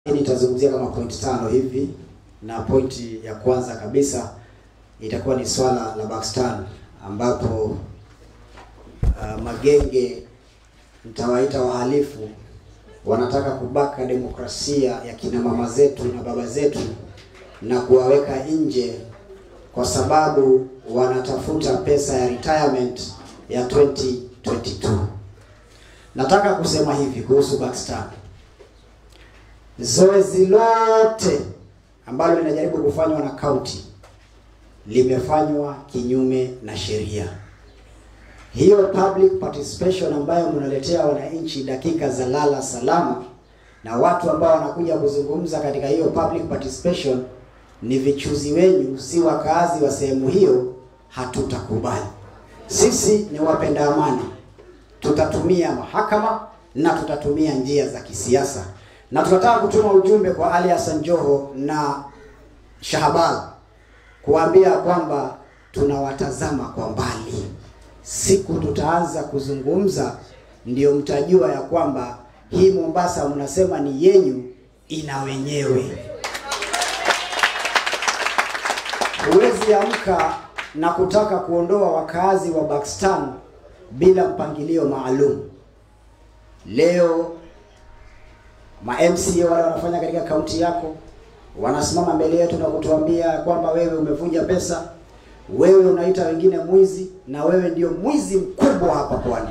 Nitazungumzia kama point tano hivi, na pointi ya kwanza kabisa itakuwa ni swala la Bakstan ambapo uh, magenge mtawaita wahalifu wanataka kubaka demokrasia ya kina mama zetu na baba zetu na kuwaweka nje kwa sababu wanatafuta pesa ya retirement ya 2022. Nataka kusema hivi kuhusu Bakstan. Zoezi lote ambalo linajaribu kufanywa na kaunti limefanywa kinyume na sheria. Hiyo public participation ambayo mnaletea wananchi dakika za lala salama, na watu ambao wanakuja kuzungumza katika hiyo public participation ni vichuzi wenyu, si wakaazi wa sehemu hiyo, hatutakubali. Sisi ni wapenda amani, tutatumia mahakama na tutatumia njia za kisiasa, na tunataka kutuma ujumbe kwa Ali Hassan Joho na Shahbal kuambia kwamba tunawatazama kwa mbali. Siku tutaanza kuzungumza, ndio mtajua ya kwamba hii Mombasa mnasema ni yenyu, ina wenyewe. Huwezi amka na kutaka kuondoa wakaazi wa Bakstan bila mpangilio maalum. Leo ma MCA wale wanafanya katika kaunti yako wanasimama mbele yetu na kutuambia kwamba wewe umevunja pesa, wewe unaita wengine mwizi, na wewe ndio mwizi mkubwa hapa pwani.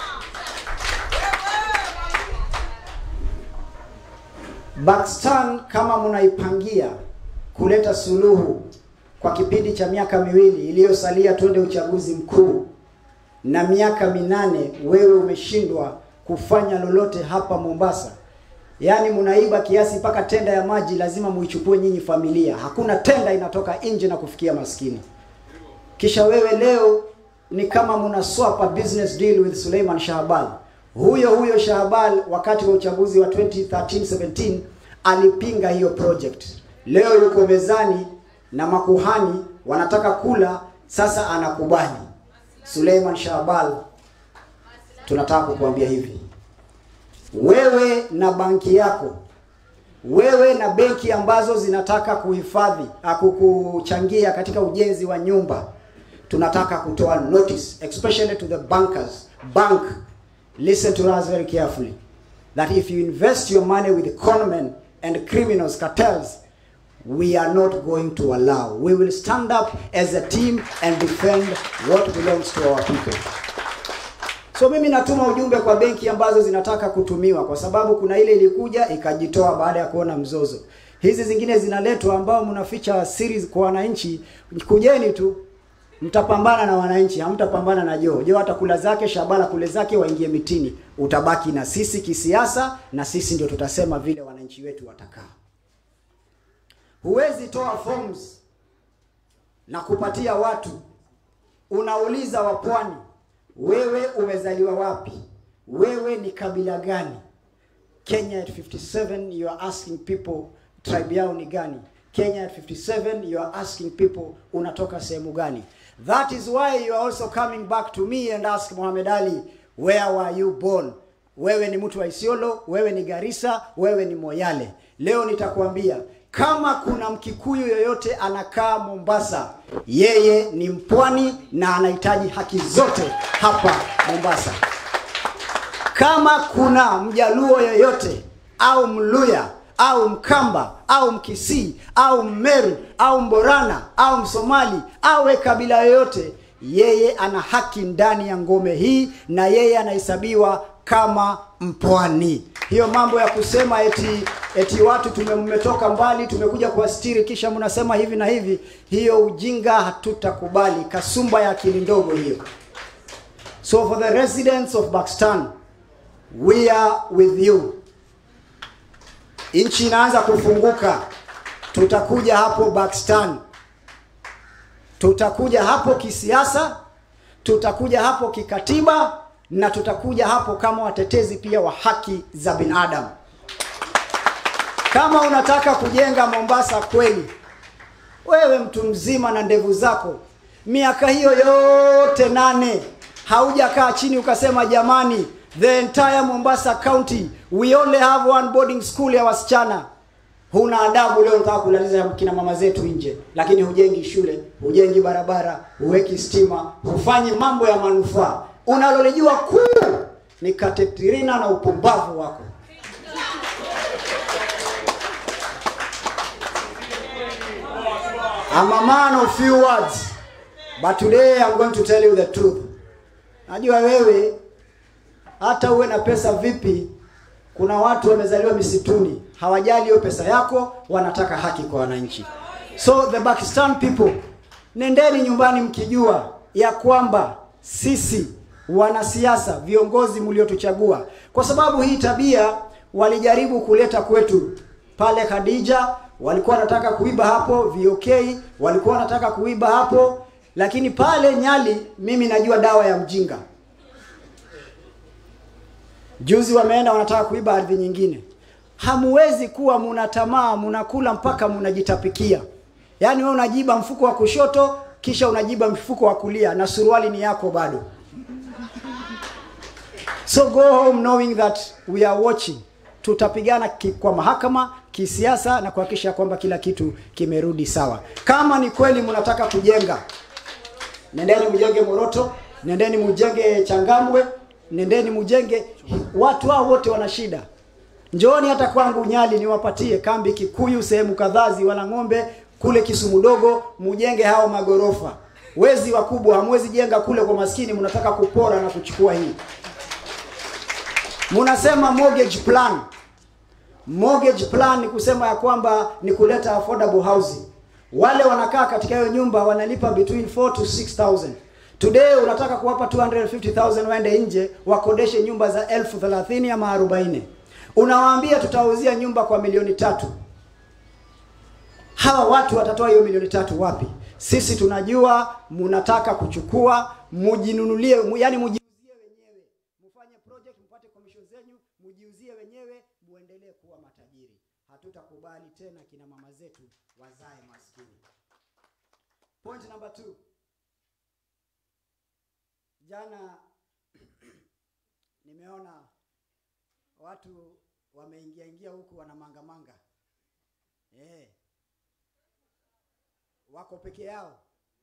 Bakstan, kama mnaipangia kuleta suluhu kwa kipindi cha miaka miwili iliyosalia, twende uchaguzi mkuu, na miaka minane wewe umeshindwa kufanya lolote hapa Mombasa, yaani mnaiba kiasi mpaka tenda ya maji lazima muichukue nyinyi familia. Hakuna tenda inatoka nje na kufikia maskini. Kisha wewe leo ni kama mna swap a business deal with Suleiman Shahbal. Huyo huyo Shahbal wakati wa uchaguzi wa 2013-17 alipinga hiyo project. Leo yuko mezani na makuhani wanataka kula, sasa anakubali. Suleiman Shahbal, tunataka kukuambia hivi, wewe na banki yako, wewe na benki ambazo zinataka kuhifadhi kukuchangia katika ujenzi wa nyumba, tunataka kutoa notice especially to the bankers. Bank, listen to us very carefully that if you invest your money with conmen and criminals cartels we are not going to allow. We will stand up as a team and defend what belongs to our people. So mimi natuma ujumbe kwa benki ambazo zinataka kutumiwa, kwa sababu kuna ile ilikuja ikajitoa baada ya kuona mzozo. Hizi zingine zinaletwa ambao mnaficha siri kwa wananchi. Kujeni tu, mtapambana na wananchi, hamtapambana na Joho. Joho atakula zake, Shabala kule zake, waingie mitini. Utabaki na sisi kisiasa, na sisi ndio tutasema vile wananchi wetu watakaa. Huwezi toa forms na kupatia watu, unauliza wapwani wewe umezaliwa wapi? Wewe ni kabila gani? Kenya at 57 you are asking people tribe yao ni gani? Kenya at 57 you are asking people unatoka sehemu gani? That is why you are also coming back to me and ask Muhammad Ali where were you born? Wewe ni mtu wa Isiolo, wewe ni Garissa, wewe ni Moyale. Leo nitakwambia kama kuna Mkikuyu yoyote anakaa Mombasa, yeye ni mpwani na anahitaji haki zote hapa Mombasa. Kama kuna Mjaluo yoyote au Mluya au Mkamba au Mkisii au Mmeru au Mborana au Msomali awe kabila yoyote, yeye ana haki ndani ya ngome hii na yeye anahesabiwa kama mpwani. Hiyo mambo ya kusema eti eti watu tumetoka mbali tumekuja kuwastiri kisha mnasema hivi na hivi, hiyo ujinga hatutakubali. Kasumba ya akili ndogo hiyo. So for the residents of Bakstan, we are with you. Nchi inaanza kufunguka, tutakuja hapo Bakstan, tutakuja hapo kisiasa, tutakuja hapo kikatiba na tutakuja hapo kama watetezi pia wa haki za binadamu. Kama unataka kujenga Mombasa kweli, wewe mtu mzima na ndevu zako, miaka hiyo yote nane haujakaa chini ukasema jamani, the entire Mombasa County we only have one boarding school ya wasichana. huna adabu. Leo unataka kulaliza kina mama zetu nje, lakini hujengi shule, hujengi barabara, huweki stima, hufanyi mambo ya manufaa. Unalolijua kuu ni katetrina na upumbavu wako. I'm a man of few words, but today I'm going to tell you the truth. Najua wewe hata uwe na pesa vipi, kuna watu wamezaliwa misituni, hawajali hiyo pesa yako, wanataka haki kwa wananchi. So the Pakistan people, nendeni nyumbani mkijua ya kwamba sisi wanasiasa, viongozi mliotuchagua, kwa sababu hii tabia walijaribu kuleta kwetu pale Khadija, walikuwa wanataka kuiba hapo VOK, walikuwa wanataka kuiba hapo, lakini pale Nyali mimi najua dawa ya mjinga. Juzi wameenda wanataka kuiba ardhi nyingine. Hamuwezi kuwa muna tamaa, munakula mpaka munajitapikia. Yaani wewe unajiba mfuko wa kushoto kisha unajiba mfuko wa kulia na suruali ni yako bado. So go home knowing that we are watching. Tutapigana ki, kwa mahakama kisiasa na kuhakikisha kwamba kila kitu kimerudi sawa. Kama ni kweli mnataka kujenga, nendeni mjenge Moroto, nendeni mjenge Changamwe, nendeni mjenge. Watu hao wote wana shida. Njooni hata kwangu Nyali niwapatie kambi Kikuyu, sehemu kadhaa Ziwa ng'ombe kule Kisumu dogo, mujenge hao magorofa. Wezi wakubwa hamwezi jenga kule kwa maskini, mnataka kupora na kuchukua hii. Mnasema mortgage plan. Mortgage plan ni kusema ya kwamba ni kuleta affordable housing. Wale wanakaa katika hiyo nyumba wanalipa between 4 to 6000. Today unataka kuwapa 250,000 waende nje wakodeshe nyumba za elfu thelathini ama 40. Unawaambia tutauzia nyumba kwa milioni tatu. Hawa watu watatoa hiyo milioni tatu wapi? Sisi tunajua mnataka kuchukua mujinunulie, mu, yani mujiuzie wenyewe, mfanye project, mpate commission zenyu, mujiuzie wenyewe, muendelee kuwa matajiri. Hatutakubali tena kina mama zetu wazae maskini. Point number two. Jana nimeona watu wameingia ingia huku wana manga manga. Eh. Wako peke yao.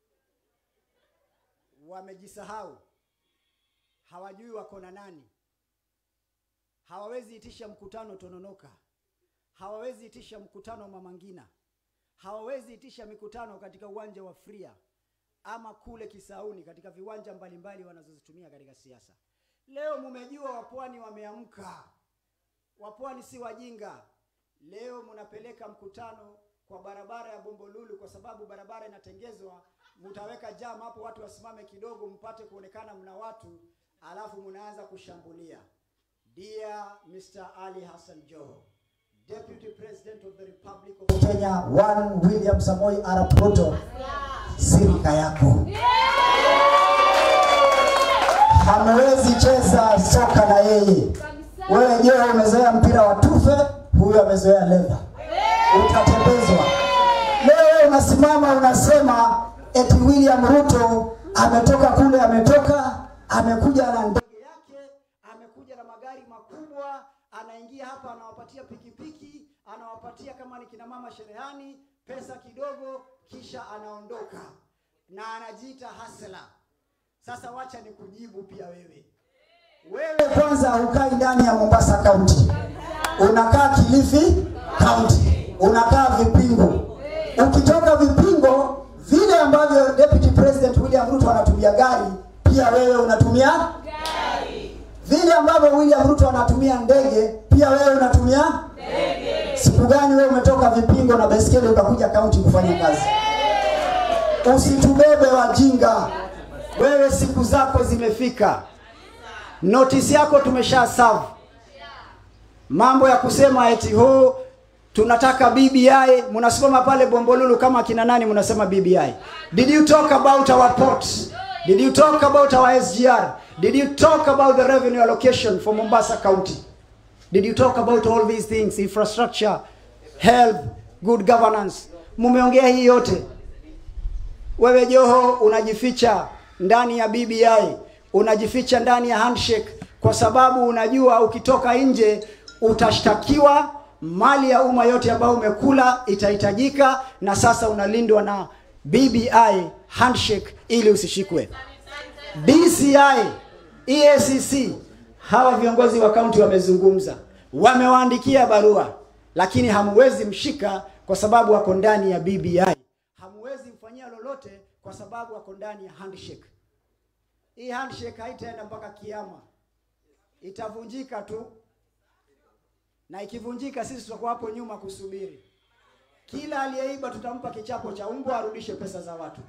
Wamejisahau. Hawajui wako na nani. Hawawezi itisha mkutano Tononoka. Hawawezi itisha mkutano Mama Ngina. Hawawezi itisha mikutano katika uwanja wa Fria ama kule Kisauni katika viwanja mbalimbali wanazozitumia katika siasa. Leo mumejua wapwani wameamka. Wapwani si wajinga. Leo mnapeleka mkutano kwa barabara ya Bombolulu kwa sababu barabara inatengezwa, mtaweka jam hapo, watu wasimame kidogo, mpate kuonekana mna watu, alafu mnaanza kushambulia. Dear Mr. Ali Hassan Joho, Deputy President of the Republic of Kenya, one William Samoei Arap Ruto, sirika yako hamwezi cheza soka na yeye. Wewe je, umezoea mpira wa tufe, huyu amezoea ledha, utatembezwa. Leo unasimama unasema eti William Ruto ametoka kule, ametoka amekuja na ndege yake, amekuja na magari makubwa, anaingia hapa, anawapatia pikipiki, anawapatia kama ni kina mama sherehani pesa kidogo, kisha anaondoka na anajiita hasela. Sasa wacha nikujibu pia wewe. Wewe kwanza hukai ndani ya Mombasa County, unakaa Kilifi County, unakaa Vipingo. Ukitoka Vipingo, vile ambavyo Deputy President William Ruto anatumia gari, pia wewe unatumia gari. Vile ambavyo William Ruto anatumia ndege, pia wewe unatumia ndege. Siku gani wewe umetoka Vipingo na baiskeli ukakuja kaunti kufanya kazi? Usitubebe wajinga. Wewe siku zako zimefika. Notisi yako tumesha serve. Mambo ya kusema eti ho tunataka BBI, mnasimama pale Bombolulu kama kina nani mnasema BBI? Did you talk about our ports? Did you talk about our SGR? Did you talk about the revenue allocation for Mombasa County? Did you talk about all these things, infrastructure, health, good governance? Mumeongea hii yote. Wewe Joho unajificha ndani ya BBI, unajificha ndani ya handshake kwa sababu unajua ukitoka nje utashtakiwa, mali ya umma yote ambayo umekula itahitajika, na sasa unalindwa na BBI handshake ili usishikwe. DCI, EACC, hawa viongozi wa kaunti wamezungumza, wamewaandikia barua, lakini hamuwezi mshika kwa sababu wako ndani ya BBI. Hamuwezi mfanyia lolote kwa sababu wako ndani ya handshake. Hii handshake haitaenda mpaka kiama, itavunjika tu, na ikivunjika, sisi tutakuwa hapo nyuma kusubiri. Kila aliyeiba tutampa kichapo cha mbwa, arudishe pesa za watu.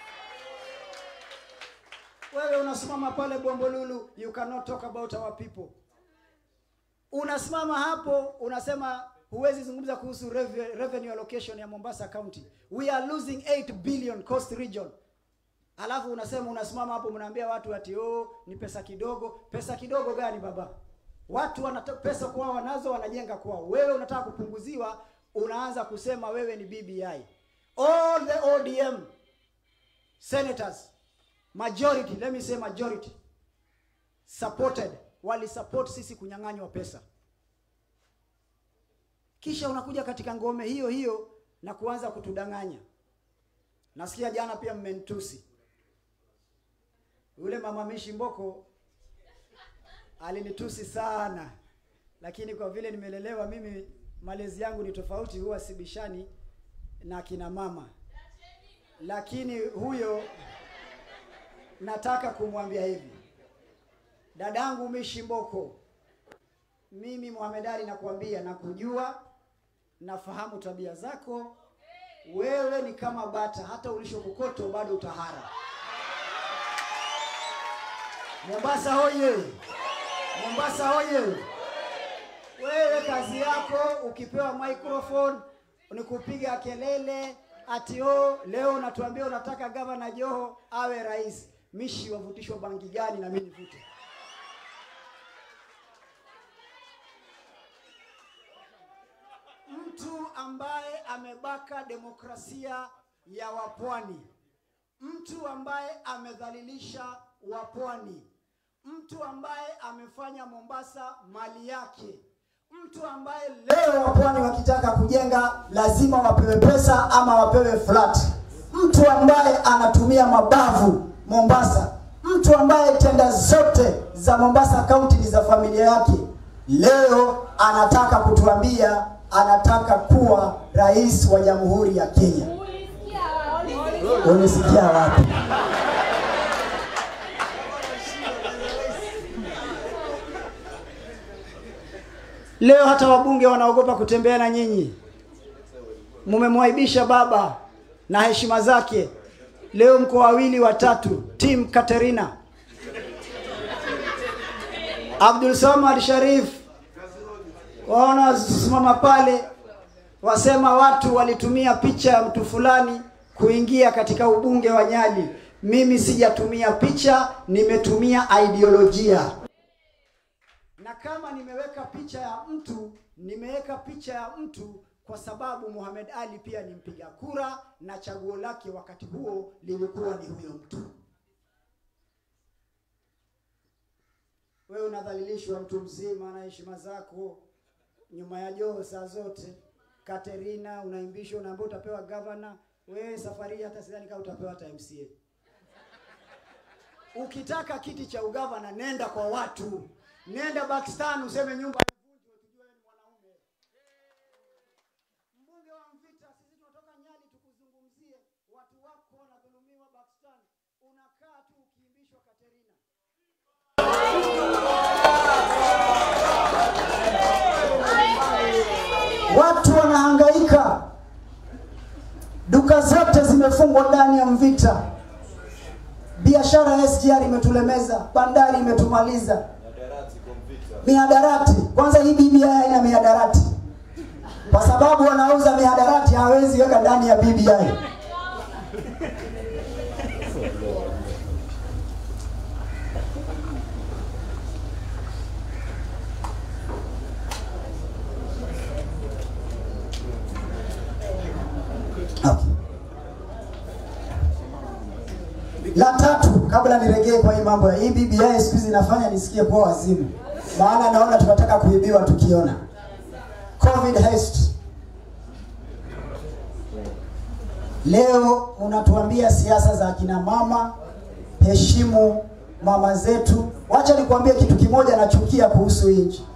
Wewe unasimama pale Bombolulu, you cannot talk about our people. Unasimama hapo unasema huwezi zungumza kuhusu reve- revenue allocation ya Mombasa County. We are losing 8 billion coast region. Alafu unasema unasimama hapo mnaambia watu ati oh, ni pesa kidogo. Pesa kidogo gani baba? Watu wana pesa kwao wanazo wanajenga kwao. Wewe unataka kupunguziwa, unaanza kusema wewe ni BBI. All the ODM senators majority, let me say majority supported, wali support sisi kunyang'anywa pesa. Kisha unakuja katika ngome hiyo hiyo na kuanza kutudanganya. Nasikia jana pia mmenitusi. Yule mama Mishi Mboko alinitusi sana, lakini kwa vile nimelelewa mimi, malezi yangu ni tofauti, huwa sibishani na kina mama, lakini huyo nataka kumwambia hivi, dadangu Mishi Mboko, mimi Mohamed Ali nakuambia, nakujua, nafahamu tabia zako. Wewe ni kama bata, hata ulishokokoto bado utahara. Mombasa hoye! Mombasa hoye! Wewe kazi yako ukipewa microphone ni kupiga kelele ati oh, leo unatuambia unataka gavana Joho awe rais. Mishi wavutishwa bangi gani na mimi nivute? Mtu ambaye amebaka demokrasia ya wapwani, mtu ambaye amedhalilisha wapwani, mtu ambaye amefanya Mombasa mali yake, mtu ambaye leo wapwani wakitaka kujenga lazima wapewe pesa ama wapewe flat, mtu ambaye anatumia mabavu Mombasa, mtu ambaye tenda zote za Mombasa County ni za familia yake, leo anataka kutuambia anataka kuwa rais wa Jamhuri ya Kenya. Unisikia wapi? Leo hata wabunge wanaogopa kutembea na nyinyi. Mumemwaibisha baba na heshima zake. Leo mko wawili watatu, team Katerina, Abdul Samad Sharif, waona wasimama pale, wasema watu walitumia picha ya mtu fulani kuingia katika ubunge wa Nyali. Mimi sijatumia picha, nimetumia ideolojia na kama nimeweka picha ya mtu, nimeweka picha ya mtu kwa sababu Muhammad Ali pia ni mpiga kura na chaguo lake wakati huo lilikuwa ni huyo mtu. Wewe unadhalilishwa mtu mzima na heshima zako nyuma ya Joho saa zote. Katerina unaimbishwa, unaambiwa utapewa gavana. Wewe safari hii hata sidhani kama utapewa hata MCA. Ukitaka kiti cha ugavana, nenda kwa watu, nenda Pakistan useme nyumba haivunjwe, tujue wewe ni mwanaume. Mbunge wa Mvita, sisi tunatoka Nyali tukuzungumzie. Watu wako wanadhulumiwa Pakistan, unakaa tu ukiimbishwa Katerina. Watu wanahangaika, duka zote zimefungwa ndani ya Mvita, biashara ya SGR imetulemeza, bandari imetumaliza, mihadarati. Kwanza hii BBI haina mihadarati, kwa sababu wanauza mihadarati, hawezi weka ndani ya BBI. Okay. La tatu, kabla niregee kwa hii mambo ya hii BBI siku hizi inafanya nisikie poa wazimu, maana naona tunataka kuibiwa tukiona COVID COVID haste. Leo unatuambia siasa za akina mama, heshimu mama zetu. Wacha nikwambie kitu kimoja nachukia kuhusu hii nchi.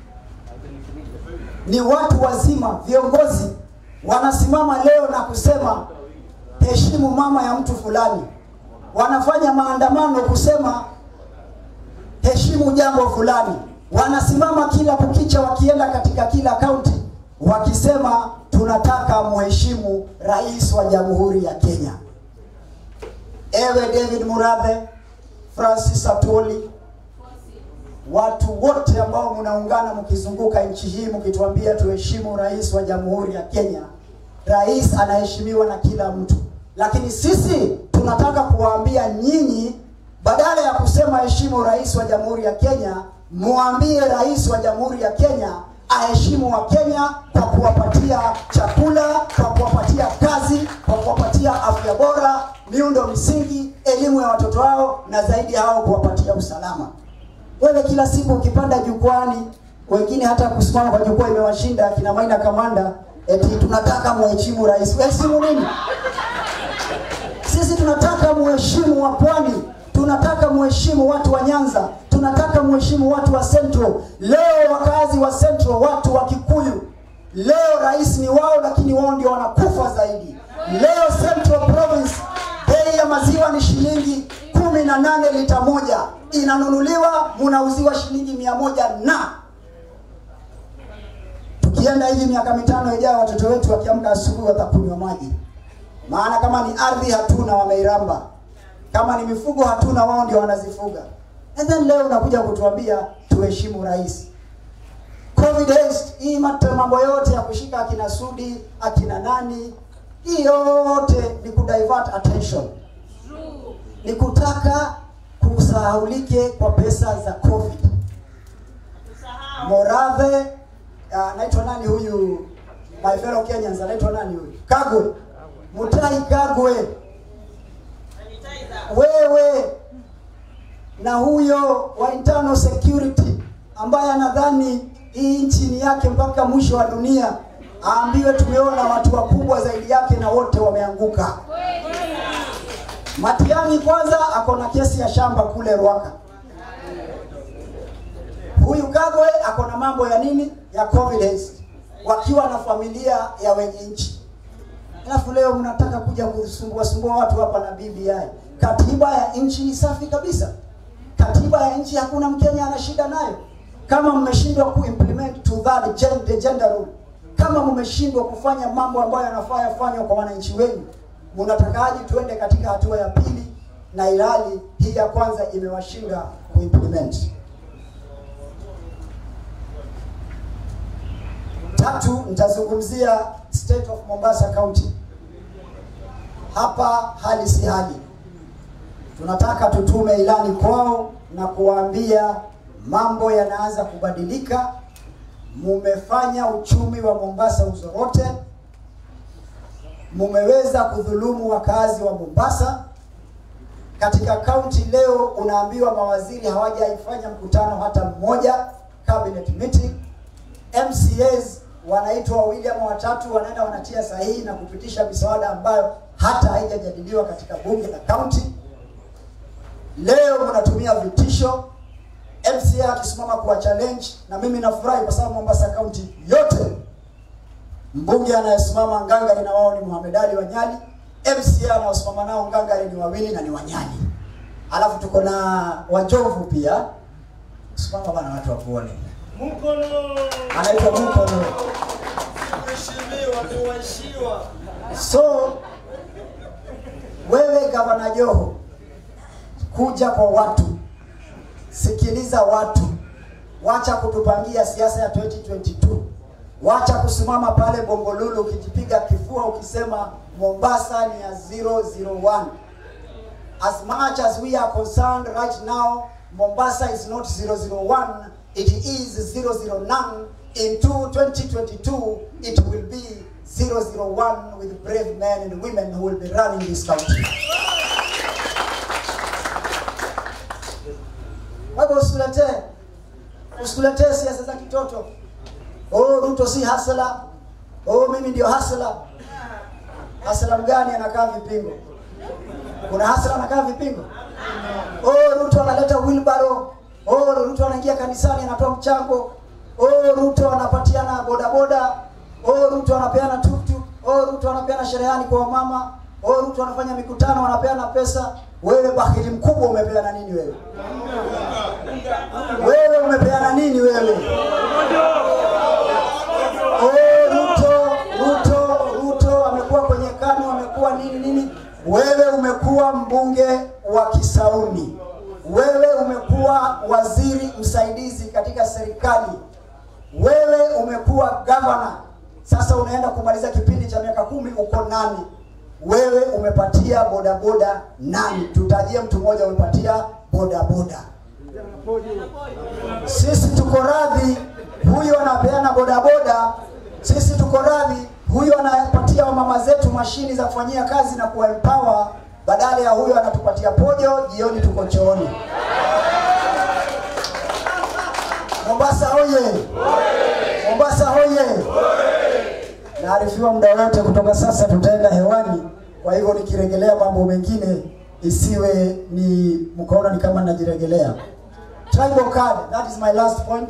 Ni watu wazima, viongozi wanasimama leo na kusema heshimu mama ya mtu fulani, wanafanya maandamano kusema heshimu jambo fulani, wanasimama kila kukicha, wakienda katika kila kaunti wakisema tunataka muheshimu rais wa jamhuri ya Kenya. Ewe David Murathe, Francis Atwoli, watu wote ambao mnaungana mkizunguka nchi hii mkituambia tuheshimu rais wa jamhuri ya Kenya. Rais anaheshimiwa na kila mtu, lakini sisi tunataka kuwaambia nyinyi, badala ya kusema heshimu rais wa jamhuri ya Kenya, muambie rais wa jamhuri ya Kenya aheshimu wa Kenya kwa kuwapatia chakula, kwa kuwapatia kazi, kwa kuwapatia afya bora, miundo msingi, elimu ya watoto wao, na zaidi hao kuwapatia usalama. Wewe kila siku ukipanda jukwani, wengine hata kusimama kwa jukwaa imewashinda kina Maina Kamanda, eti tunataka muheshimu rais. Heshimu nini? Sisi tunataka muheshimu wa Pwani, tunataka muheshimu watu wa Nyanza, tunataka muheshimu watu wa Central. Leo wakazi wa Central, watu wa Kikuyu, leo rais ni wao, lakini wao ndio wanakufa zaidi. Leo Central Province bei ya maziwa ni shilingi kumi na nane lita moja, inanunuliwa munauziwa shilingi mia moja na tukienda hivi miaka mitano ijayo, watoto wetu wakiamka asubuhi watakunywa maji, maana kama ni ardhi hatuna, wameiramba. Kama ni mifugo hatuna, wao ndio wanazifuga. And then leo unakuja kutuambia tuheshimu rais. Covid haste, hii mate- mambo yote ya kushika akina Sudi akina nani, hii yote ni kudivert attention, ni kutaka kusahaulike kwa pesa za Covid. Morathe anaitwa nani huyu, my fellow Kenyans, anaitwa nani huyu, Kagwe, Mutai Kagwe, wewe na huyo wa internal security ambaye anadhani hii nchi ni yake mpaka mwisho wa dunia, aambiwe tumeona watu wakubwa zaidi yake na wote wameanguka. Matiang'i kwanza ako na kesi ya shamba kule Rwaka. Huyu Kagwe ako na mambo ya nini ya covid haste, wakiwa na familia ya wenye nchi. Alafu leo mnataka kuja kusumbua sumbua watu hapa na BBI. Katiba ya nchi ni safi kabisa. Katiba ya nchi hakuna Mkenya ana shida nayo. Kama mmeshindwa kuimplement to that gender, gender rule, kama mmeshindwa kufanya mambo ambayo yanafaa yafanywe kwa wananchi wenu, mnatakaje tuende katika hatua ya pili, na ilhali hii ya kwanza imewashinda kuimplement? Tatu, nitazungumzia state of Mombasa County. Hapa hali si hali, tunataka tutume ilani kwao na kuwaambia mambo yanaanza kubadilika. Mumefanya uchumi wa Mombasa uzorote, mumeweza kudhulumu wakazi wa Mombasa. Katika kaunti leo unaambiwa mawaziri hawajaifanya mkutano hata mmoja, cabinet meeting. MCAs wanaitwa wawili ama watatu, wanaenda wanatia sahihi na kupitisha miswada ambayo hata haijajadiliwa katika bunge la kaunti. Leo mnatumia vitisho, MCA akisimama kuwa challenge, na mimi nafurahi kwa sababu Mombasa County yote mbunge anayesimama ngangari na wao ni Mohamed Ali Wanyali, MCA anaosimama nao ngangari ni wawili na ni Wanyali, alafu tuko na Wajovu pia. Simama bana, watu wakuone, Mkono anaitwa Mukono. mheshimiwa muwashiwa So wewe gavana Joho, kuja kwa watu, sikiliza watu, wacha kutupangia siasa ya 2022. Wacha kusimama pale Bombolulu ukijipiga kifua ukisema Mombasa ni ya 001. As much as we are concerned right now, Mombasa is not 001, it is 009. In 2022, it will be 001 with brave men and women who will be running this country. Kwa hivyo usituletee usituletee siasa za kitoto. oh Ruto si hasla, oh mimi ndio hasla. Hasla mgani anakaa vipingo? Kuna hasla anakaa vipingo? Oh Ruto analeta wheelbarrow. Oh Ruto anaingia kanisani anatoa mchango. Oh Ruto anapatiana bodaboda. Oh Ruto anapeana tuktuk. Oh Ruto anapeana sherehani kwa wamama. Oh Ruto anafanya mikutano anapeana pesa. Wewe bahili mkubwa umepeana nini wewe? Wewe umepeana nini wewe? Oh, Ruto, Ruto, Ruto amekuwa kwenye KANU, amekuwa nini nini. Wewe umekuwa mbunge wa Kisauni, wewe umekuwa waziri msaidizi katika serikali, wewe umekuwa gavana. Sasa unaenda kumaliza kipindi cha miaka kumi, uko nani? Wewe umepatia bodaboda nani? Tutajie mtu mmoja umepatia bodaboda. Sisi tuko radhi, huyu anapeana bodaboda. Sisi tuko radhi, huyu anapatia wamama zetu mashini za kufanyia kazi na kuwaempower, badala ya huyu anatupatia pojo, jioni tuko chooni. Mombasa hoye! Mombasa hoye! Naarifiwa muda wote kutoka sasa tutaenda hewani, kwa hivyo nikiregelea mambo mengine isiwe ni mkaona ni kama najiregelea. Tribal card, that is my last point.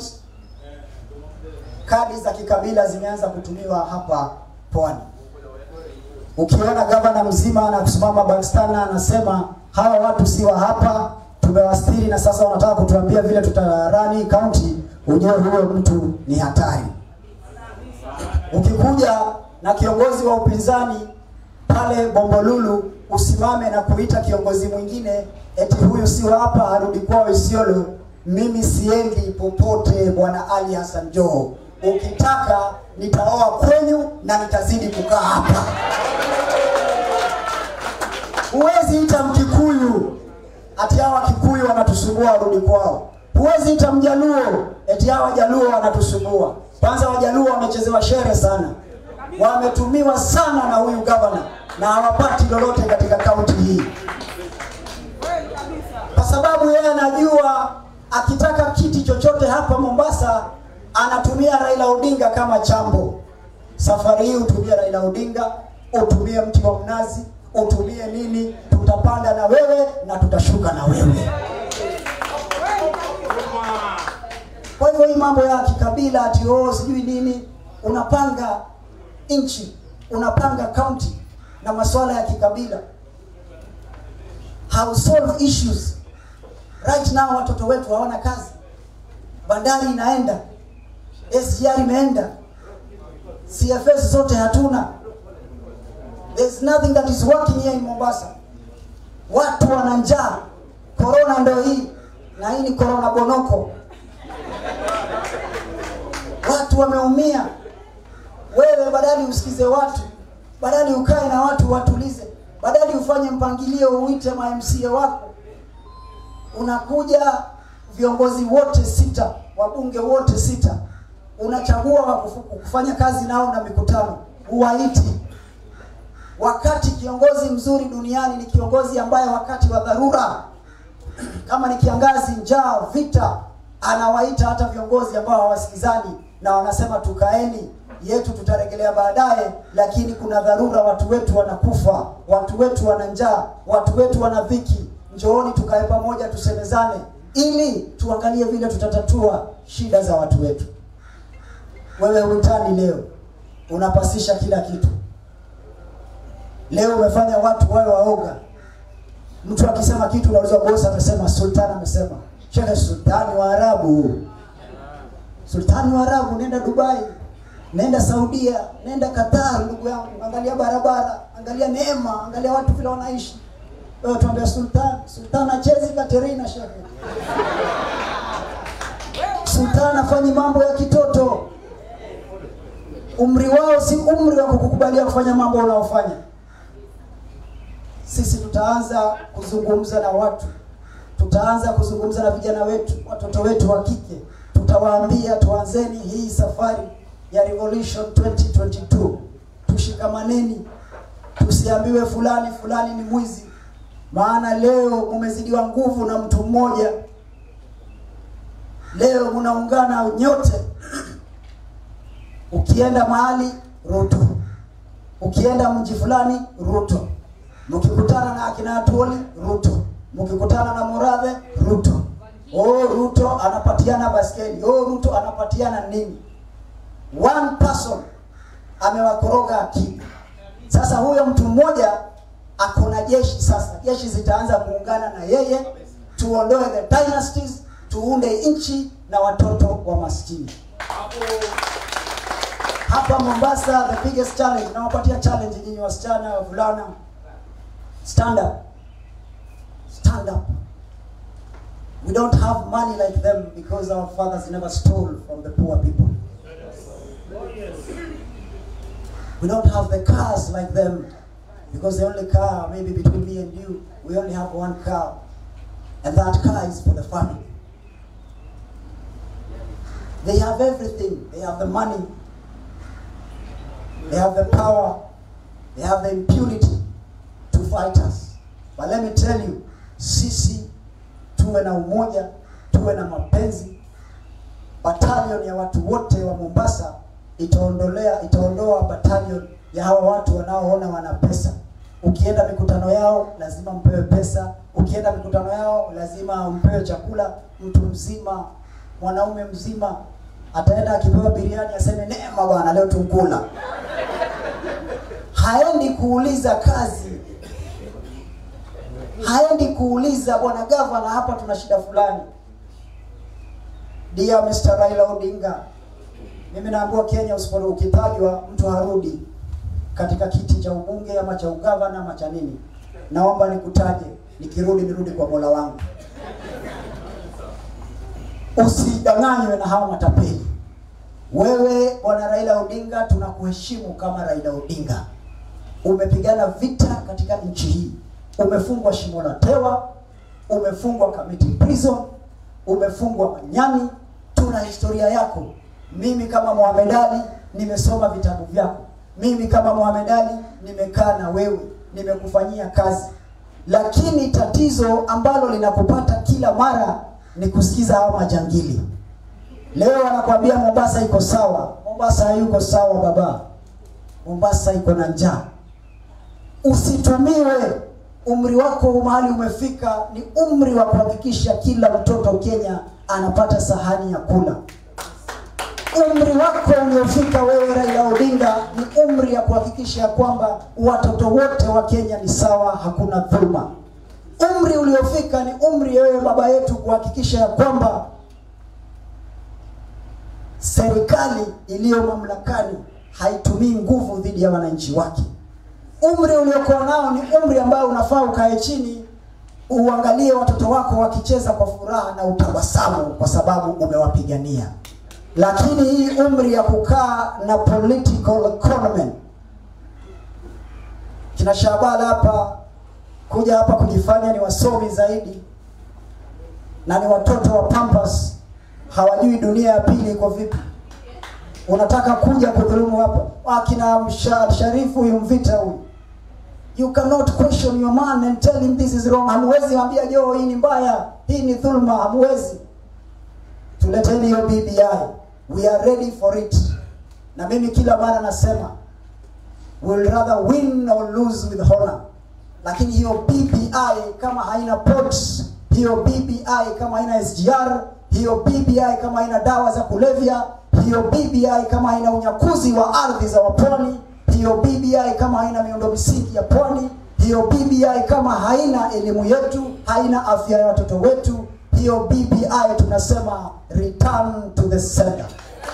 Kadi za kikabila zimeanza kutumiwa hapa Pwani. Ukiona gavana mzima anakusimama Bakstana anasema hawa watu si wa hapa, tumewastiri na sasa wanataka kutuambia vile tutarani county, ujue huyo mtu ni hatari. Ukikuja na kiongozi wa upinzani pale Bombolulu usimame na kuita kiongozi mwingine eti huyu si wa hapa, arudi kwao Isiolo. Mimi siendi popote, bwana Ali Hassan Joho. Ukitaka nitaoa kwenyu na nitazidi kukaa hapa. Huwezi ita Mkikuyu ati hawa Kikuyu wanatusumbua warudi kwao. Huwezi ita Mjaluo eti hawa Jaluo wanatusumbua. Kwanza Wajaluo wamechezewa shere sana, wametumiwa sana na huyu gavana na hawapati lolote katika kaunti hii, kwa sababu yeye anajua akitaka kiti chochote hapa Mombasa anatumia Raila Odinga kama chambo. Safari hii utumie Raila Odinga, utumie mti wa mnazi, utumie nini, tutapanda na wewe na tutashuka na wewe. Kwa hivyo hii mambo ya kikabila ati oh sijui nini, unapanga nchi, unapanga county na masuala ya kikabila, how solve issues right now. Watoto wetu hawana kazi, bandari inaenda, SGR imeenda, CFS zote hatuna. There's nothing that is working here in Mombasa. Watu wana njaa, corona ndio hii, na hii ni corona bonoko. Watu wameumia. Wewe badali usikize watu, badali ukae na watu watulize, badali ufanye mpangilio, uite ma MCA wako, unakuja viongozi wote sita, wabunge wote sita, unachagua wa kufu- kufanya kazi nao na mikutano, huwaiti. Wakati kiongozi mzuri duniani ni kiongozi ambaye wakati wa dharura kama ni kiangazi, njaa, vita, anawaita hata viongozi ambao hawasikizani na wanasema tukaeni, yetu tutarejelea baadaye, lakini kuna dharura, watu wetu wanakufa, watu wetu wana njaa, watu wetu wana dhiki, njooni tukae pamoja, tusemezane ili tuangalie vile tutatatua shida za watu wetu. Wewe uitani leo unapasisha kila kitu. Leo umefanya watu wawe waoga. Mtu akisema kitu unauliza bosi amesema, sultani amesema. Shehe, sultani wa Arabu, sultani wa Arabu, nenda Dubai, nenda Saudia, nenda Qatar, ndugu yangu, angalia barabara, angalia neema, angalia watu vile wanaishi. Wewe tuambia sultani, sultani achezi Katerina, shehe. Sultani afanyi mambo ya kitoto. Umri wao si umri wa kukukubalia kufanya mambo unaofanya. Sisi tutaanza kuzungumza na watu, tutaanza kuzungumza na vijana wetu, watoto wetu wa kike, tutawaambia tuanzeni hii safari ya Revolution 2022. Tushikamaneni, tusiambiwe fulani fulani ni mwizi, maana leo mumezidiwa nguvu na mtu mmoja. Leo mnaungana nyote Ukienda mahali Ruto, ukienda mji fulani Ruto, mkikutana na akina Atwoli Ruto, mkikutana na Murathe Ruto. Oh, Ruto anapatiana baskeli. Oh, Ruto anapatiana nini? One person amewakoroga akili. Sasa huyo mtu mmoja akona jeshi sasa. Jeshi zitaanza kuungana na yeye, tuondoe the dynasties, tuunde nchi na watoto wa maskini. Hapa Mombasa, the biggest challenge, nawapatia challenge nyinyi wasichana, wavulana, stand up, stand up. We don't have money like them because our fathers never stole from the poor people. We don't have the cars like them because the only car, maybe between me and you, we only have one car. And that car is for the family. They have everything. They have the money. They have the power. They have the impunity to fight us. But let me tell you, sisi tuwe na umoja, tuwe na mapenzi. Battalion ya watu wote wa Mombasa itaondolea itaondoa battalion ya hawa watu wanaoona wana pesa. Ukienda mikutano yao lazima mpewe pesa, ukienda mikutano yao lazima mpewe chakula. Mtu mzima, mwanaume mzima ataenda akipewa biriani aseme neema bwana, leo tunkula. Haendi kuuliza kazi, haendi kuuliza bwana gavana, hapa tuna shida fulani. Dear Mr. Raila Odinga, mimi naambiwa Kenya usipo ukitajwa mtu harudi katika kiti cha ubunge ama cha ugavana ama cha nini. Naomba nikutaje, nikirudi nirudi kwa Mola wangu. Usidanganywe na hawa matapeli. Wewe bwana Raila Odinga, tunakuheshimu kama Raila Odinga. Umepigana vita katika nchi hii, umefungwa shimo la tewa, umefungwa Kamiti prison, umefungwa Manyani. Tuna historia yako. Mimi kama Mohamed Ali nimesoma vitabu vyako. Mimi kama Mohamed Ali nimekaa na wewe, nimekufanyia kazi, lakini tatizo ambalo linakupata kila mara ni kusikiza hao majangili. Leo wanakwambia Mombasa iko sawa. Mombasa hayuko sawa baba. Mombasa iko na njaa. Usitumiwe. Umri wako mahali umefika ni umri wa kuhakikisha kila mtoto Kenya anapata sahani ya kula. Umri wako uliofika wewe Raila Odinga ni umri ya kuhakikisha ya kwamba watoto wote wa Kenya ni sawa, hakuna dhuluma. Umri uliofika ni umri wewe baba yetu kuhakikisha ya kwamba serikali iliyo mamlakani haitumii nguvu dhidi ya wananchi wake. Umri uliokuwa nao ni umri ambao unafaa ukae chini uangalie watoto wako wakicheza kwa furaha na utabasamu kwa sababu umewapigania. Lakini hii umri ya kukaa na political economy, kina Shabala hapa kuja hapa kujifanya ni wasomi zaidi na ni watoto wa Pampas, hawajui dunia ya pili iko vipi. Unataka kuja kudhulumu hapa akina Msha- Sharifu huyu Mvita huyu You cannot question your man and tell him this is wrong. Hamwezi mwambia jo, hii ni mbaya, hii ni dhulma, hamwezi. Tuleteni hiyo BBI. We are ready for it. Na mimi kila mara nasema we'll rather win or lose with honor. Lakini hiyo BBI kama haina ports, hiyo BBI kama haina SGR, hiyo BBI kama haina dawa za kulevya, hiyo BBI kama haina unyakuzi wa ardhi za wapwani, hiyo BBI kama haina miundo misingi ya pwani, hiyo BBI kama haina elimu yetu, haina afya ya watoto wetu, hiyo BBI tunasema return to the sender.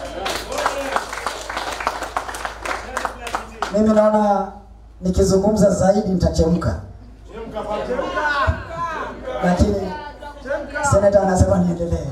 Mimi naona nikizungumza zaidi nitachemka, lakini seneta anasema niendelee.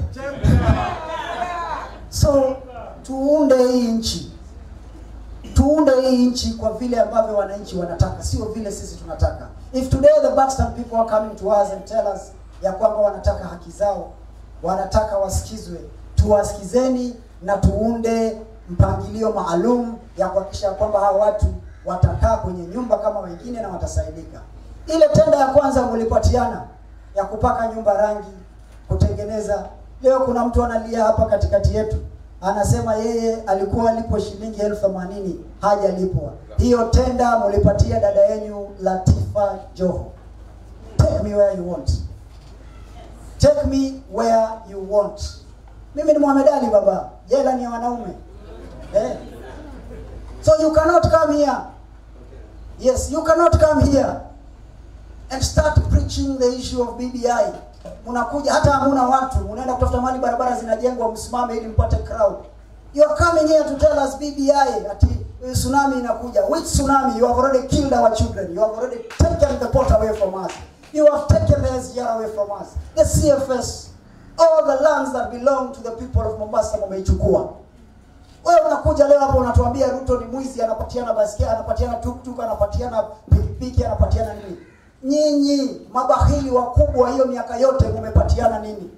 So tuunde hii nchi, tuunde hii nchi kwa vile ambavyo wananchi wanataka, sio vile sisi tunataka. If today the Buxton people are coming to us and tell us ya kwamba wanataka haki zao, wanataka wasikizwe, tuwasikizeni na tuunde mpangilio maalum ya kuhakikisha kwamba hawa watu watakaa kwenye nyumba kama wengine na watasaidika. Ile tenda ya kwanza mlipatiana ya kupaka nyumba rangi, kutengeneza. Leo kuna mtu analia hapa katikati yetu anasema yeye alikuwa alipo shilingi elfu themanini hajalipwa. Hiyo tenda mulipatia dada yenu Latifa Joho. Take me where you want. Take me where you want. Mimi ni Mohamed Ali baba, jela ni ya wanaume eh. So you cannot come here. Yes, you cannot come here and start preaching the issue of BBI. Mnakuja hata hamuna watu, mnaenda kutafuta mali, barabara zinajengwa, msimame ili mpate crowd. You are coming here to tell us BBI ati eh, tsunami inakuja. Which tsunami? You have already killed our children. You have already taken the port away from us. You have taken the SGR away from us. The CFS, all the lands that belong to the people of Mombasa mumeichukua. Wewe unakuja leo hapo unatuambia Ruto ni mwizi, anapatiana basikeli, anapatiana tuktuk, anapatiana pikipiki, anapatiana nini? Nyinyi mabahili wakubwa, hiyo miaka yote mumepatiana nini?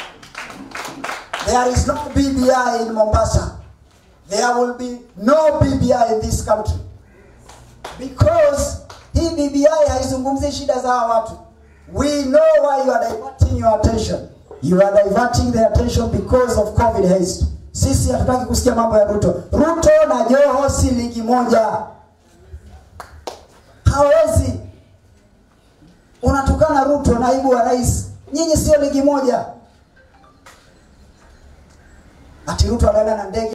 There is no BBI in Mombasa. There will be no BBI in this country. Because hii BBI haizungumzi shida za hawa watu. We know why you are diverting your attention. You are diverting the attention because of COVID haste. Sisi hatutaki kusikia mambo ya Ruto. Ruto na Joho si ligi moja. Hawezi. Unatukana Ruto, naibu wa rais. Nyinyi sio ligi moja. Ati Ruto anaenda na ndege